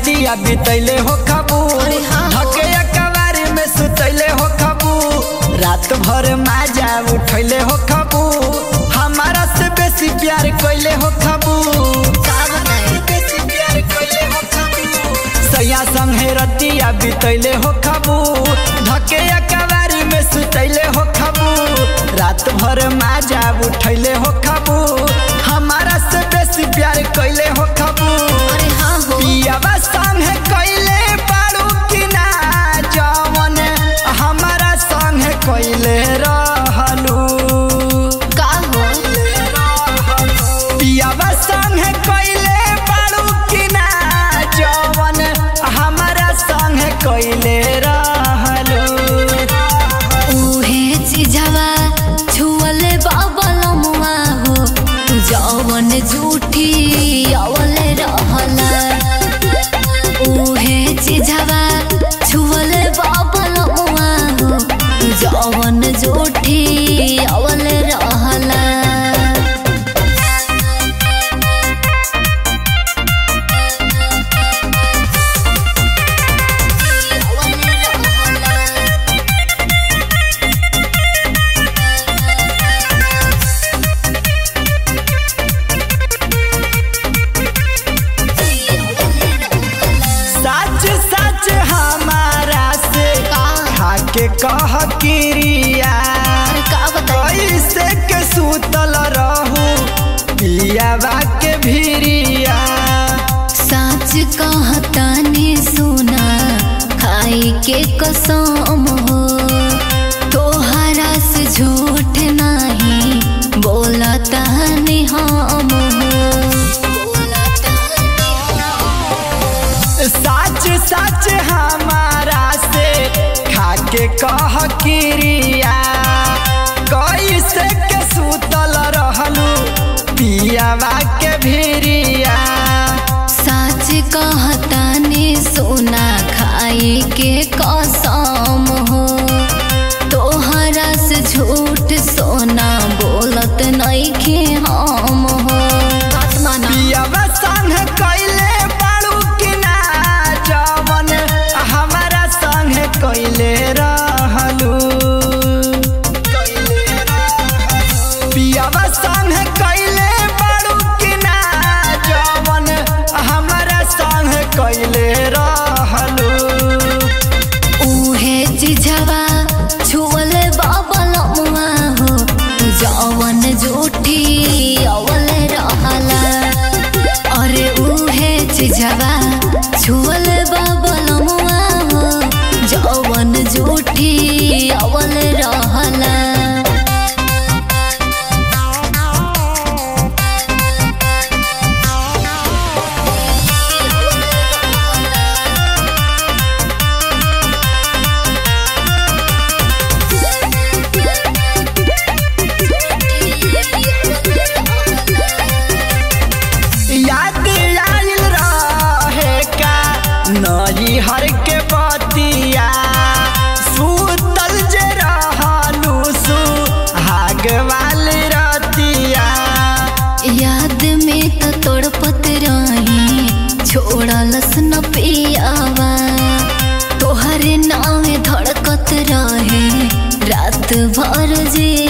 रतिया बितैले हो खबू अरे हाँ हो। धके कवारी में सुतैले हो खबू रात भर माजा उठैले हो खबू हमारा से बेसी प्यार कैले हो खबू का बताई बेसी प्यार कैले हो खबू सैया संगे रतिया बितैले हो खबू धके कवारी में सुतैले हो खबू रात भर माजा उठैले हो खबू हमारा से बेसी प्यार कैले हो खबू अरे हाँ हो पियावा संगे कैले बारू कि ना जवन हमारा संगे कैले रहलू का हो पियावा संगे कैले बारू कि ना जवन हमारा संगे कैले रहलू उहे चिझवा छुअले बाबलमुआ हो तू जवन झूठी अवले रहला उहे चिझवा छुअले बाबलमुआ हो तू जवन झूठी अवले रहला सच सच हमारा से का खाके कह किरिया अरे का बताई कैसे के सुतल रहू पियावा के भिरिया सच कहतानी सुना खाई के कसम हो तोहरा से झूठ नहीं बोलता नहीं हम सच सच हमारा से खाके कह किरिया कैसे के सुतल रहलू पियावा के भिरिया सच कहतानी सुना खाई के कसम हो तोहरा से झूठ सोना बोलत नहीं के हम हो बात माना पियावा संग कैले बाड़ू कि ना जवन हमारा संग कैले रहलू पियावा संग कैले बाड़ू कि ना जवन हमारा संग कैले रहलू उहे चिझवा छुअले बाबलमुआ हो तू जवन झूठी अवले रहला अरे उहे चिझवा छुअले बाबलमुआ हो जवन झूठी अवले रहला याद आइल रहे का नई हर के बतिया सुतल जे रहलू सु हाग वाली रतिया याद में तो तड़पत रही छोड़लस न पियावा तोहरे नाम धड़कत रहे रात भर जे